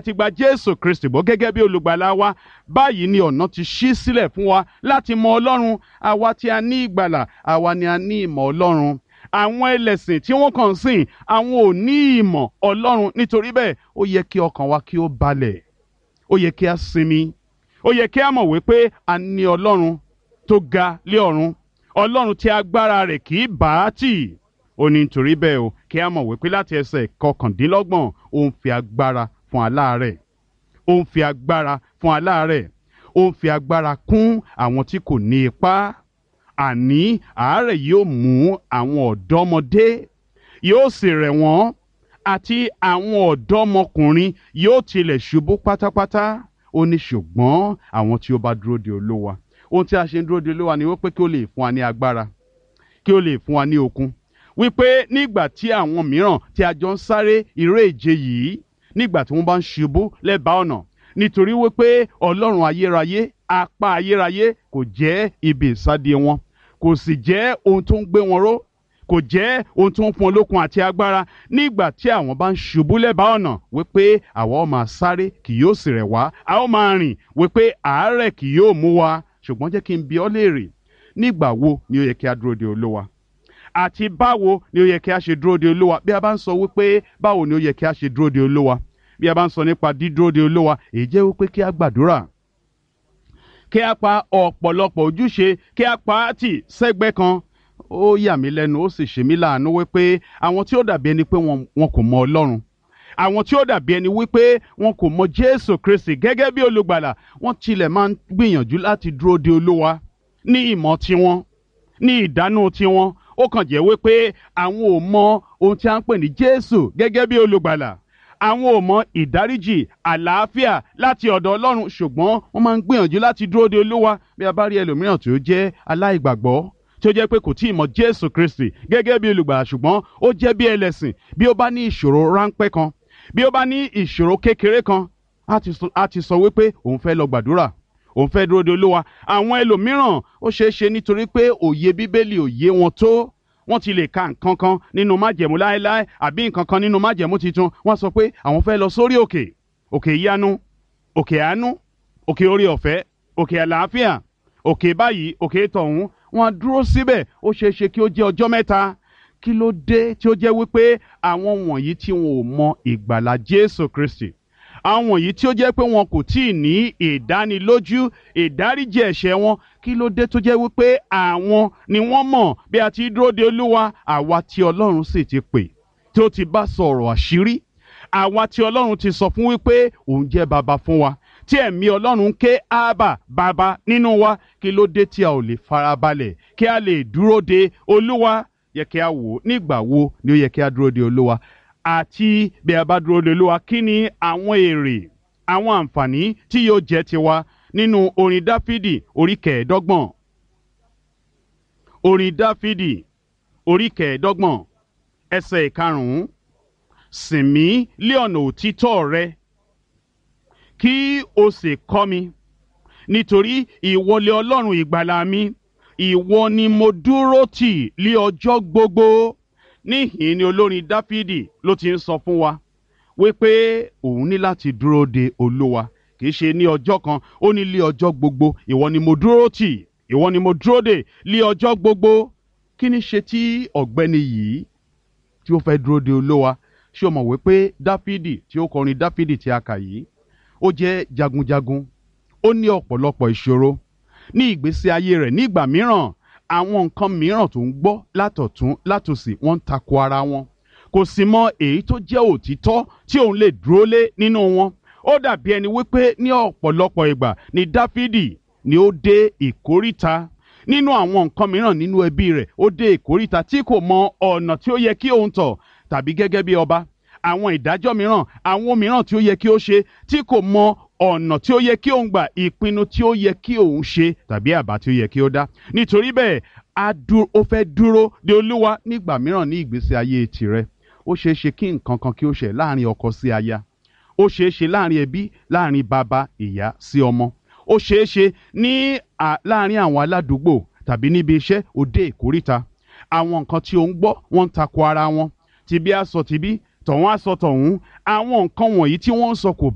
ti gba jésù kristi bọ́ gẹ́gẹ́ bí olùgbàlà wa báyìí ni ọ̀nà ti ṣí sílẹ̀ fún wa láti mọ ọlọ́run àwa tí a ní ìgbàlà àwa ni a ní ìmọ̀ ọlọ́run àwọn ẹlẹ́sìn tí wọ́n kàn ń sìn àwọn ò ní ìmọ̀ ọlọ́run nítorí bẹ́ẹ̀ ó yẹ kí ọkàn wa kí ó balẹ̀ ó yẹ kí a sinmi ó yẹ kí a mọ̀ wípé a ní ọlọ́run tó ga lé ọ̀run ọlọ́run tí agbára rẹ̀ kì í bá a tì ó ní nítorí bẹ́ẹ̀ o kí a mọ̀ wípé láti ẹsẹ̀ kọkàndínlọ́gbọ̀n ó ń fi agbára fún aláàárẹ̀ ó ń fi agbára fún aláàárẹ̀ ó ń fi agbára kún àwọn tí kò ní ipá àní àárẹ̀ yóò mú àwọn ọ̀dọ́mọdé yóò sì rẹ̀ wọ́n àti àwọn ọ̀dọ́mọkùnrin yóò tilẹ̀ ṣubú pátápátá ó ní ṣùgbọ́n àwọn tí ó bá dúró de olówa ohun tí a ṣe ń dúró de olówa ni wípé kí ó lè fún wa ní agbára kí ó lè fún wa ní okun wípé nígbà tí àwọn mìíràn tí a jọ ń sáré eré ìje yìí nígbà tí wọ́n bá ń ṣubú lẹ́bàá ọ̀nà nítorí wípé ọlọ́run ayérayé apá ayérayé kò jẹ́ ibi ìsádi wọn kò sì jẹ́ ohun tó ń gbé wọn ró kò jẹ́ ohun tó ń fún olókun àti agbára nígbà tí àwọn bá ń ṣubú lẹ́bàá ọ̀nà wípé àwa ó máa sáré kì yóò sì rẹ̀ wá a ó máa rìn wípé àárẹ̀ kì yóò mú wa ṣùgbọ́n jẹ́ kí n bi ọ́ léèrè nígbà wo ni ó yẹ kí a dúró de olówa àti báwo ni ó yẹ kí a ṣe dúró de olówa bí a bá ń sọ wípé báwo ni ó yẹ kí a ṣe dúró de olówa bí a bá ń sọ nípa dídúró de olówa èyí jẹ́ wípé kí a gbàdúrà kí a pa ọ̀pọ̀lọpọ̀ ojúṣe kí a pa á tì sẹ́gbẹ́ kan ó yà mí lẹ́nu ó sì ṣe mí láàánú wípé àwọn tí ó dàbí ẹni pé wọn kò mọ ọlọ́run àwọn tí ó dàbí ẹni wípé wọn kò mọ jésù kristi gẹ́gẹ́ bí olùgbàlà wọ́n tilẹ̀ máa ń gbìyànjú láti dúró de olówa ní ìmọ̀ tiwọn ní ìdánù tiwọn ó kàn jẹ́ wípé àwọn ò mọ ohun tí a ń pè ní jésù gẹ́gẹ́ bí olùgbàlà àwọn ò mọ ìdáríjì àlàáfíà láti ọ̀dọ̀ ọlọ́run ṣùgbọ́n wọ́n máa ń gbìyànjú láti dúró de olúwa bí a bá rí ẹlòmíràn tí ó jẹ́ aláìgbàgbọ́ tí ó jẹ́ pé kò tí ì mọ jésù kristi gẹ́gẹ́ bí olùgbàlà ṣùgbọ́n ó jẹ́ bí ẹlẹ́sìn bí ó bá ní ìṣòro ráńpẹ́ kan bí ó bá ní ìṣòro kékeré kan á ti sọ wípé òun fẹ́ lọ gbàdúrà òun fẹ́ dúró de olúwa àwọn ẹlòmíràn ó ṣeé ṣe nítorí pé òye bíbélì òye wọn tó wọ́n ti lè ka nǹkan kan nínú májẹ̀mú láéláé àbí nǹkan kan nínú májẹ̀mú tuntun wọ́n sọ pé àwọn fẹ́ lọ sórí òkè òkè ìyanu òkè àánú òkè orí ọ̀fẹ́ òkè àlàáfíà òkè báyìí òkè tọ̀hún wọ́n á dúró síbẹ̀ ó ṣeé ṣe kí ó jẹ́ ọjọ́ mẹ́ta kí ló dé tí ó jẹ́ wípé àwọn wọ̀nyí tí wọn ò mọ ìgbàlà Jésù Kristi àwọn wọ̀nyí tí ó jẹ́ pé wọn kò tí ì ní ìdánilójú ìdáríjì ẹ̀ṣẹ̀ wọn kí ló dé tó jẹ́ wípé àwọn ni wọ́n mọ̀ bí a ti dúró de olúwa àwa tí ọlọ́run sì ti pè tí ó ti bá sọ̀rọ̀ àṣírí àwa tí ọlọ́run ti sọ fún wípé òun jẹ́ baba fún wa tí ẹ̀mí ọlọ́run ń ké ábà baba nínú wa kí ló dé tí a ò lè farabalẹ̀ kí a lè dúró de olúwa yẹ kí a wò nígbà wo ni ó yẹ kí a dúró de olúwa àti bí a bá dúró de olúwa kí ni àwọn èrè àwọn àǹfààní tí yóò jẹ́ tiwa nínú orin dáfídì orí kẹẹ̀ẹ́dọ́gbọ̀n orin dáfídì orí kẹẹ̀ẹ́dọ́gbọ̀n ẹsẹ̀ ìkarùn-ún sìn mí lé ọ̀nà òtítọ́ rẹ kí o sì kọ́ mi nítorí ìwọlé ọlọ́run ìgbàlà mi ìwọ ni mo dúró tì lé ọjọ́ gbogbo níhìn ni olórin dáfídì ló ti ń sọ fún wa wípé òun ní láti dúró de olúwa kì í ṣe ní ọjọ́ kan ó ní lé ọjọ́ gbogbo ìwọ ni mo dúró tì ìwọ ni mo dúró de lé ọjọ́ gbogbo kí ni ṣe tí ọ̀gbẹ́ni yìí tí ó fẹ́ dúró de olúwa ṣé o mọ̀ wípé dáfídì tí ó kọrin dáfídì tí a kà yìí ó jẹ́ jagunjagun ó ní ọ̀pọ̀lọpọ̀ ìṣòro ní ìgbésí ayé rẹ̀ nígbà mìíràn àwọn nǹkan mìíràn tó ń gbọ́ látọ̀tún látòsì wọ́n ń tako ara wọn kò sì mọ èyí tó jẹ́ òtítọ́ tí òun lè dúró lé nínú wọn ó dàbí ẹni wípé ní ọ̀pọ̀lọpọ̀ ìgbà ni dáfídì ni ó dé ìkóríta nínú àwọn nǹkan mìíràn nínú ẹbí rẹ̀ ó dé ìkóríta tí kò mọ ọ̀nà tí ó yẹ kí òun tọ̀ tàbí gẹ́gẹ́ bí ọba àwọn ìdájọ́ mìíràn àwọn mìíràn tí ó yẹ kí ó ṣe tí kò mọ ọ̀nà tí ó yẹ kí òun gbà ìpinnu tí ó yẹ kí òun ṣe tàbí àbá tí ó yẹ kí ó dá nítorí bẹ́ẹ̀ ó fẹ́ dúró de olúwa nígbà mìíràn ní ìgbésí ayé tirẹ̀ ó ṣeé ṣe kí nǹkan kan kí ó ṣe láàrin ọkọ sí aya ó ṣeé ṣe láàrin ẹbí láàrin bàbá ìyá sí ọmọ ó ṣeé ṣe ní láàrin àwọn aládùúgbò tàbí níbi iṣẹ́ òde ìkóríta àwọn nǹkan tí ó ń gbọ́ wọ́n ń tako ara wọn tìbí á sọ tìbí tọ̀hún á sọ tọ̀hún àwọn nǹkan wọ̀nyí tí wọ́n ń sọ kò